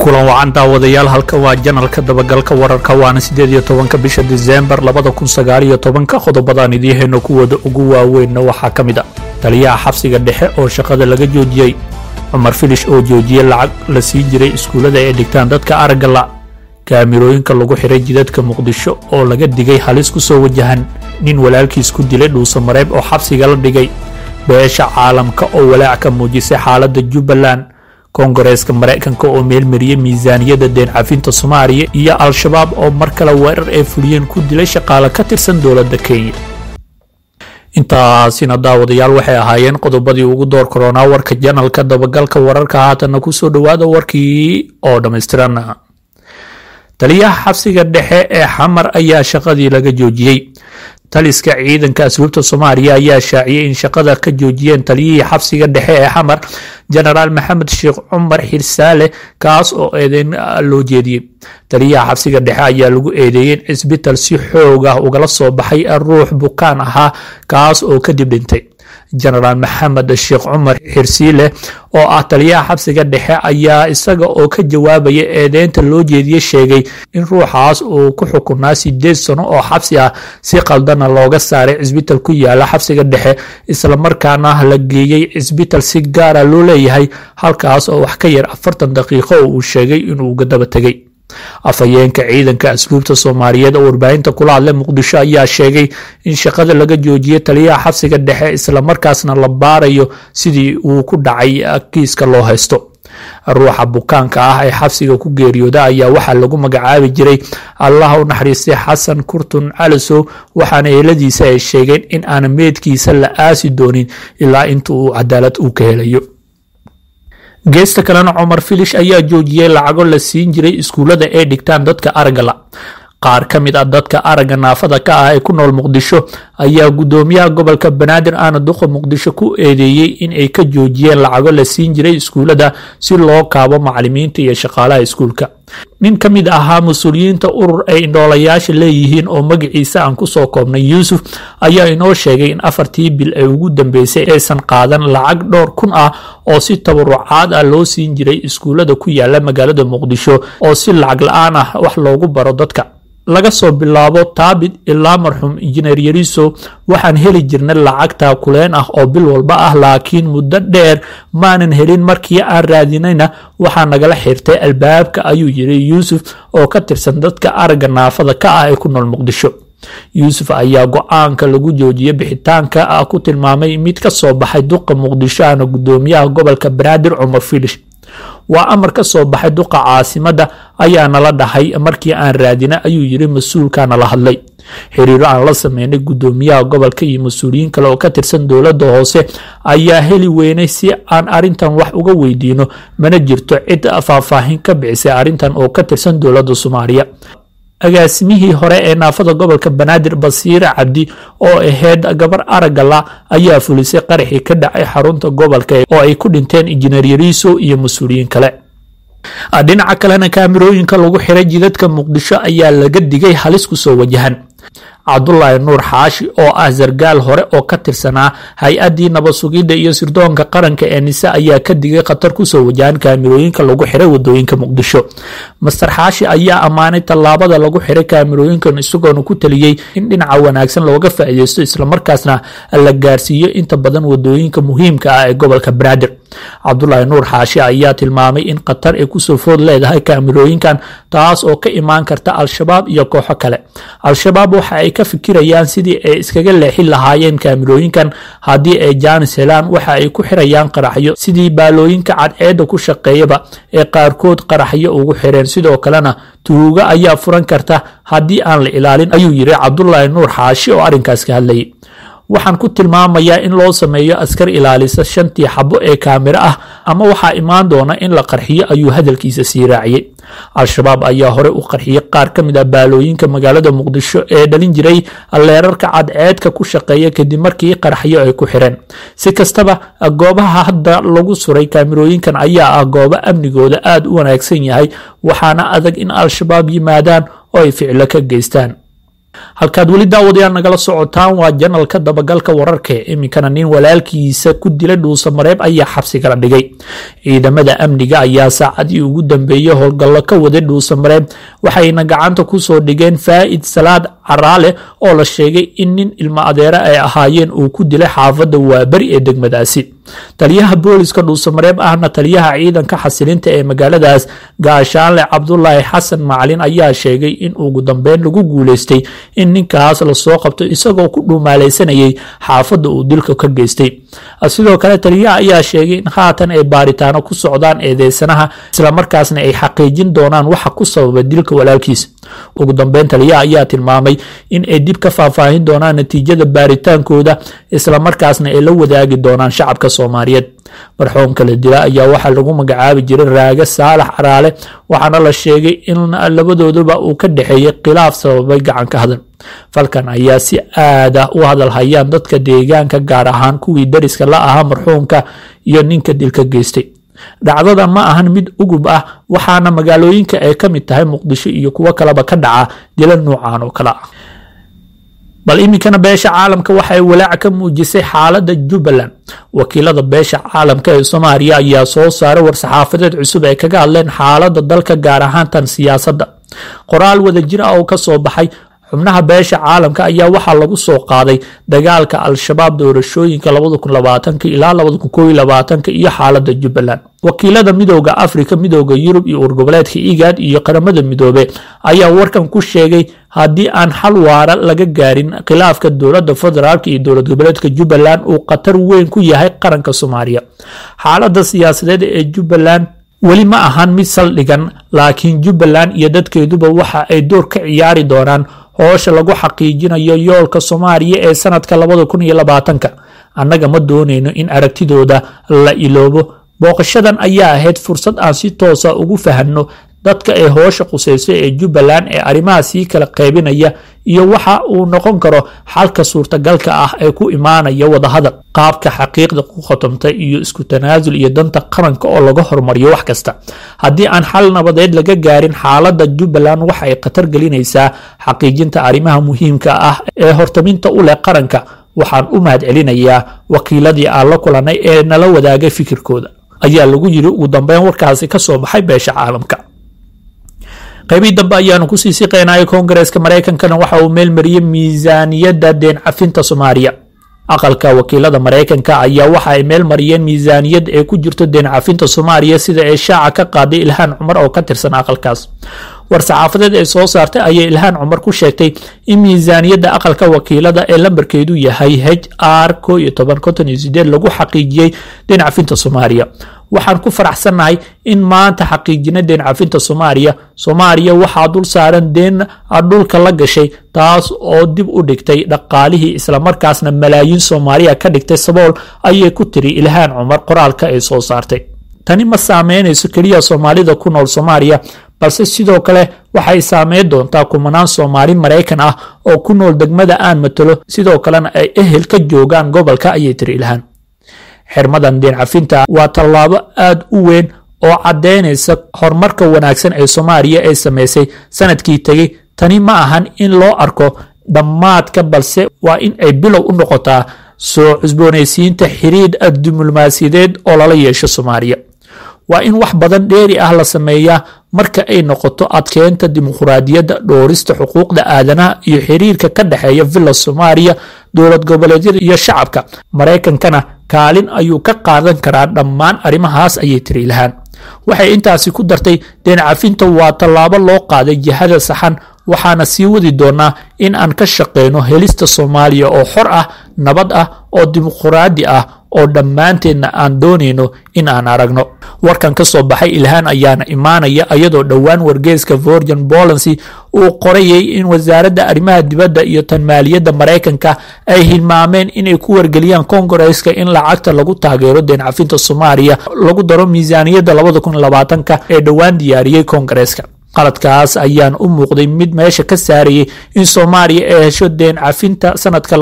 kulan wacan daawadayaal halka waa janalka dabagalka wararka waana sideed iyo tobanka bisha diseembar labada kun sagaal iyo tobanka qodobadaan idiihayno kuwooda ugu waaweynna waxaa ka mid a taliyaha xabsiga dhexe oo shaqada laga joojiyey cumar filish oo joojiyey lacag la siin jiray iskuullada ay dhigtaan dadka araggala kaamirooyinka lagu xiray jidadka muqdisho oo laga digay halis ku soo wajahan nin walaalkiis ku dilay dhuusamareeb oo xabsiga la dhigay beesha caalamka oo walaac ka muujisay xaaladda jubbaland koongareeska maraykanka oo meelmariyey miisaaniyadda deen cafinta soomaaliya iyo al-shabaab oo mar kale weerar ay fuliyeen ku dilay shaqaale ka tirsan dowladda kenya intaasina daawadayaal waxay ahaayeen qodobadii ugu door koronaa warka janalka dabagalka wararka haatanna kusoo dhowaada warkii oo dhammaystiran taliyaha xabsiga dhexe ee xamar ayaa shaqadii laga joojiyey taliska ciidanka asluubta soomaaliya ayaa shaaciyey in shaqada ka joojiyeen taliyihii xabsiga dhexe ee xamar jenaraal maxamed sheekh cumar xirsaale kaas oo eedeyn loo jeediyey taliyaha xabsiga dhexe ayaa lagu eedeeyey in cisbital si xoog ah ugala soo baxay ruux bukaan ahaa kaas oo kadib dhintay jenaraal maxamed sheekh cumar xirsiile oo ah taliyaha xabsiga dhexe ayaa isaga oo ka jawaabaya eedeynta loo jeediye sheegay in ruuxaas uu ku xukunaa sideed sano oo xabsi ah si qaldana looga saaray cisbital ku yaala xabsiga dhexe islamarkaana la geeyey cisbital si gaara loo leeyahay halkaas oo wax ka yar afartan daqiiqo oo uu sheegay inuu daba tegay afhayeenka ciidanka asluubta soomaaliyeed oo warbaahinta kula hadlay muqdisho ayaa sheegay in shaqada laga joojiyey taliyaha xabsiga dhexe islamarkaasna la baarayo sidii uu ku dhacay kiiska loo haysto ruuxa bukaanka ah ee xabsiga ku geeriyooda ayaa waxaa lagu magacaabi jiray allah u naxariistay xasan kurtun calisow waxaana eeladiisa ay sheegeen in aan meedkiisa la aasi doonin ilaa inta uu cadaalad uu ka helayo geesta kalena cumar filish ayaa joojiyey lacago la siin jiray iskuullada ay dhigtaan dadka araggala qaar ka mid ah dadka aragga naafada ka ah ee ku nool muqdisho ayaa guddoomiyaha gobolka banaadir aana duqa muqdisho ku eedeeyey in ay ka joojiyeen lacago la siin jiray iskuullada si loo kaabo macalimiinta iyo shaqaalaha iskuulka nin ka mid ahaa mas-uuliyiinta urur ay indhoolayaasha leeyihiin oo magaciisa aan kusoo koobnay yuusuf ayaa inoo sheegay in afartii bil ay ugu dambeysay aysan qaadan lacag dhowr kun ah oo si tabarucaad ah loo siin jiray iskuullada ku yaala magaalada muqdisho oo si lacag la-aan ah wax loogu baro dadka laga soo bilaabo taabid ilaa marxuum injineer yariso waxaan heli jirnay lacag taakuleen ah oo bil walba ah laakiin muddo dheer maanan helin markii aan raadinayna waxaa nagala xirtay albaabka ayuu yiri yuusuf oo ka tirsan dadka aragga naafada ka ah ee ku nool muqdisho yuusuf ayaa go-aanka lagu joojiyey bixitaanka ah ku tilmaamay mid ka soo baxay duqa muqdisho ahna guddoomiyaha gobolka banaadir cumar filish waa amar ka soo baxay duqa caasimadda ayaa nala dhahay markii aan raadina ayuu yiri mas-uulka nala hadlay xiriiro aan la sameynay guddoomiyaha gobolka iyo mas-uuliyiin kale oo ka tirsan dowladda hoose ayaa heli weynay si aan arrintan wax uga weydiino mana jirto cid faahfaahin ka bixisay arrintan oo ka tirsan dowladda soomaaliya agaasimihii hore ee naafada gobolka banaadir basiire cabdi oo ahayd gabar araggala ayaa fulisay qaraxii ka dhacay xarunta gobolka oo ay ku dhinteen injineer yariiso iyo mas-uuliyiin kale dhinaca kalena kaamirooyinka lagu xiray jidadka muqdisho ayaa laga digay halis ku soo wajahan cabdulaahi nuur xaashi oo ah sargaal hore oo ka tirsanaa hay-addii nabad sugidda iyo sirdoonka qaranka ee nise ayaa ka digay khatar kusoo wajahan kaamirooyinka lagu xiray wadooyinka muqdisho master xaashi ayaa ammaanay tallaabada lagu xiray kaamirooyinkan isagoona ku taliyey in dhinaca wanaagsan looga faa'iideysto islamarkaasna la gaarsiiyo inta badan wadooyinka muhiimka ah ee gobolka banaadir cabdulaahi nuur xaashi ayaa tilmaamay in khatar ay kusoo food leedahay kaamirooyinkan taas oo ka imaan karta al-shabaab iyo kooxo kale al-shabaab waxa ay ka fikirayaan sidii ay iskaga leexin lahaayeen kaamirooyinkan haddii ay jaanis helaan waxa ay ku xirayaan qaraxyo sidii baalooyinka cadceedda ku shaqeeyaba ee qaarkood qaraxyo ugu xireen sidoo kalena tuuga ayaa furan karta haddii aan la ilaalin ayuu yiri cabdulaahi nuur xaashi oo arrinkaas ka hadlayay waxaan ku tilmaamayaa in loo sameeyo askar ilaalisa shantii xabo ee kaamiro ah ama waxaa imaan doona in la qarxiyo ayuu hadalkiisa sii raaciyey al-shabaab ayaa hore u qarxiyey qaar ka mid ah baalooyinka magaalada muqdisho ee dhalin jiray leerarka cadceedka ku shaqeeya kadib markii qaraxyo ay ku xireen si kastaba goobaha hadda lagu suray kaamirooyinkan ayaa ah goobo amnigooda aada u wanaagsan yahay waxaana adag in al-shabaab yimaadaan oo ay ficilo ka geystaan halkaad weli daawadayaal nagala socotaan waa janalka dabagalka wararka iminkana nin walaalkiisa ku dilay dhuusa mareeb ayaa xabsi kala dhigay ciidamada amniga ayaa saacadii ugu dambeeyey howlgallo ka waday dhuusa mareeb waxayna gacanta kusoo dhigeen faa'id salaad caraale oo la sheegay in nin ilmo adeere ay ahaayeen uu ku dilay xaafadda waaberi ee degmadaasi taliyaha booliska dhuusamareeb ahna taliyaha ciidanka xasilinta ee magaaladaas gaashaanle cabdulaahi xasan macalin ayaa sheegay in ugu dambeyn lagu guuleystay in ninkaas lasoo qabto isagoo ku dhuumaalaysanayay xaafadda uu dilka ka geystay sidoo kale taliyaha ayaa sheegay in haatan ay baaritaano ku socdaan eedeysanaha islamarkaasna ay xaqiijin doonaan waxa ku sababa dilka walaalkiisa ugu dambeyn taliyaha ayaa tilmaamay in ay dib ka faahfaahin doonaan natiijada baaritaankooda islamarkaasna ay la wadaagi doonaan shacabka soomaaliyeed marxuumka la dila ayaa waxaa lagu magacaabi jiray raage saalax caraale waxaana la sheegay in labadooduba uu ka dhexeeyey khilaaf sababay gacanka hadal falkan ayaa si aad ah u hadal hayaan dadka deegaanka gaar ahaan kuwii dariska la ahaa marxuumka iyo ninka dilka geystay dhacdada ma ahan mid ugub ah waxaana magaalooyinka ay ka mid tahay muqdisho iyo kuwo kaleba ka dhaca dila nuucan oo kale ah bal iminkana beesha caalamka waxay walaac ka muujisay xaaladda jubbaland wakiilada beesha caalamka ee soomaaliya ayaa soo saaray war-saxaafadeed cusub ay kaga hadleen xaaladda dalka gaar ahaan tan siyaasadda qoraal wadajir ah oo ka soo baxay xubnaha beesha caalamka ayaa waxaa lagu soo qaaday dagaalka al-shabaab doorashooyinka ilaa iyo xaaladda jubbaland wakiilada midooda afrika midooda yurub iyo urgoboleedka igaad iyo qaramada midoobe ayaa warkan ku sheegay haddii aan xal waara laga gaarin khilaafka dowladda federaalk iyo dowlad goboleedka jubbaland uu khatar weyn ku yahay qaranka soomaaliya xaaladda siyaasadeed ee jubbaland weli ma ahan mid saldhigan laakiin jubbaland iyo dadkeeduba waxa ay door ka ciyaari doonaan hoosha lagu xaqiijinayo yoolka soomaaliya ee sanadka labada annaga ma doonayno in aragtidooda la iloobo booqashadan ayaa ahayd fursad aan si toosa ugu fahanno dadka ay hoosha qusayso ee jubbaland ee arrimaha sii kala qaybinaya iyo waxa uu noqon karo xalka suurtagalka ah ee ku imaanaya wadahadal qaabka xaqiiqda ku khotomta iyo isku tanaasul iyo danta qaranka oo laga hormariyo wax kasta haddii aan xal nabadeed laga gaarin xaaladda jubbaland waxa ay khatar gelinaysaa xaqiijinta arrimaha muhiimka ah ee hortaminta u leh qaranka waxaan u mahad celinayaa wakiiladii aan la kulanay ee nala wadaagay fikirkooda ayaa lagu yiri ugu dambeyn warkaasi ka soo baxay beesha caalamka qaybii dambe ayaanu kusii siqeynaya koongareeska maraykankana waxa uu meelmariyey miisaaniyadda deen cafinta soomaaliya aqalka wakiilada maraykanka ayaa waxa ay meel mariyeen miisaaniyad ee ku jirto deen cafinta soomaaliya sida ay shaaca ka qaaday ilhaan cumar oo ka tirsan aqalkaas war-saxaafadeed ay soo saartay ayay ilhaan cumar ku sheegtay in miisaaniyadda aqalka wakiilada ee lambarkeedu yahay h r lagu xaqiijiyey deen cafinta soomaaliya waxaan ku faraxsannahay in maanta xaqiijina deen cafinta soomaaliya soomaaliya waxaa dul saaran deen dhulka la gashay taas oo dib u dhigtay dhaqaalihii islamarkaasna malaayiin soomaaliya ka dhigtay sabool ayay ku tiri ilhaan cumar qoraalka ay soo saartay tani ma saameynayso keliya soomaalida ku nool soomaaliya balse sidoo kale waxay saameyn doontaa kumanaan soomaali maraykan ah oo ku nool degmada aan matalo sidoo kalena ay ehel ka joogaan gobolka ayay tiri ilhaan xirmadan deen cafinta waa tallaabo aad u weyn oo caddaynaysa horumarka wanaagsan ee soomaaliya ay samaysay sanadkii tegey tani ma ahan in loo arko dhammaadka balse waa in ay bilow u noqotaa soo cusboonaysiinta xiriir diblomaasiyadeed oo lala yeesho soomaaliya waa in wax badan dheeri ah la sameeyaa marka ay noqoto adkeynta dimuquraadiyadda dhoorista xuquuqda aadanaha iyo xiriirka ka dhexeeya villa soomaaliya dowlad goboleedyada iyo shacabka maraykankana kaalin ayuu ka qaadan karaa dhammaan arrimahaas ayay tiri ilhaan waxay intaasi ku dartay deen cafinta waa tallaabo loo qaaday jihada saxan waxaana sii wadi doonaa in aan ka shaqeyno helista soomaaliya oo xor ah nabad ah oo dimuquraadi ah oo dhammaanteedna aan doonayno in aan aragno warkan ka soo baxay ilhaan ayaana imaanaya iyadoo dhowaan wargeeska virgin bolancy uu qorayay in wasaaradda arrimaha dibadda iyo tan maaliyadda maraykanka ay hilmaameen inay ku wargeliyaan kongareska in lacagta lagu taageero deen cafinta soomaaliya lagu daro miisaaniyadda ka ee dhowaan diyaariyey kongareska qaladkaas ayaan u muuqday mid meesha ka saarayay in soomaaliya ay hesho deen cafinta sanadka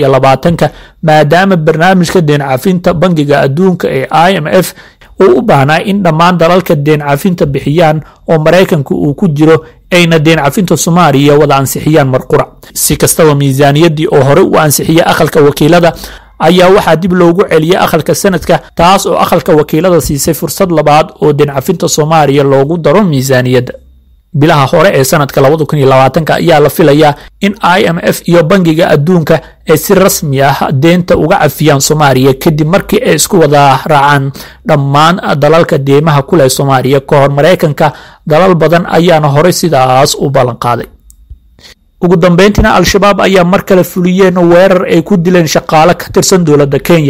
ka maadaama barnaamijka deen cafinta bangiga adduunka ee i m f uu u baahnaa in dhammaan dalalka deen cafinta bixiyaan oo maraykanka uu ku jiro ayna deen cafinta soomaaliya wada ansixiyaan marqura si kastaba miisaaniyaddii oo hore u ansixiyay aqalka wakiilada ayaa waxaa dib loogu celiyay aqalka sanadka taas oo aqalka wakiilada siisay fursad labaad oo deen cafinta soomaaliya loogu daro miisaaniyadda bilaha hore ee sanadka ayaa la filayaa in i m f iyo bangiga adduunka ay si rasmi ah deenta uga cafiyaan soomaaliya kadib markii ay isku wada raacaan dhammaan dalalka deemaha ku leh soomaaliya ka hor maraykanka dalal badan ayaana horey sidaas u ballanqaaday ugu dambeyntiina al-shabaab ayaa mar kale fuliyeen weerar ay ku dileen shaqaale ka tirsan dowladda kenya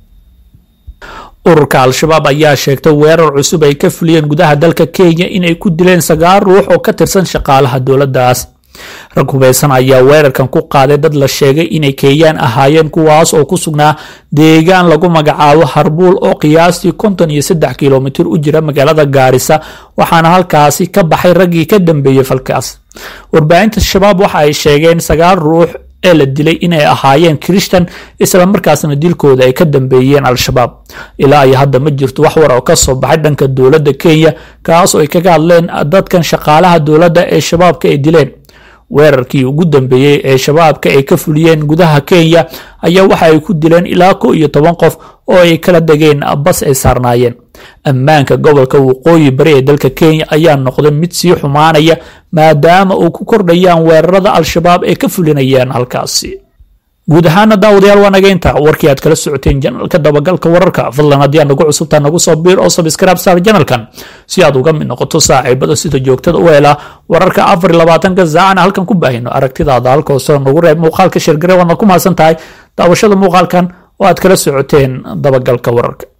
ururka al-shabaab ayaa sheegtay weerar cusub ay ka fuliyeen gudaha dalka kenya inay ku dileen sagaal ruux oo ka tirsan shaqaalaha dowladdaas rag hubeysan ayaa weerarkan ku qaaday dad la sheegay inay keeyaan ahaayeen kuwaas oo ku sugnaa deegaan lagu magacaabo harbuul oo qiyaastii konton iyo saddex kilomitir u jira magaalada gaarisa waxaana halkaasi ka baxay raggii ka dambeeyey falkaas warbaahinta shabaab waxa ay sheegeen sagaal ruux ee la dilay inay ahaayeen kirishtan islamarkaasna dilkooda ay ka dambeeyeen al-shabaab ilaa iyo hadda ma jirto wax war oo ka soo baxay dhanka dowladda kenya kaas oo ay kaga hadleen dadkan shaqaalaha dowladda ee shabaabka ay dileen weerarkii ugu dambeeyey ee shabaabka ay ka fuliyeen gudaha kenya ayaa waxa ay ku dileen ilaa ko iyo toban qof oo ay kala degeen bas ay saarnaayeen ammaanka gobolka waqooyi bari ee dalka kenya ayaa noqday mid sii xumaanaya maadaama uu ku kordhayaan weerarada al-shabaab ay ka fulinayaan halkaasi guud ahaana daawadayaal waa nageynta warkii aad kala socoteen janalka dabagalka wararka fadlan haddii aad nagu cusubtaa nagu soo biir oo sabskraib saar janalkan si aad uga mid noqoto saaxiibada sida joogtada u hela wararka afar iyo labaatanka saacana halkan ku baahino aragtidaada halka hoose nagu reeb muuqaalka shirgare waadna ku mahadsan tahay daawashada muuqaalkan oo aad kala socoteen dabagalka wararka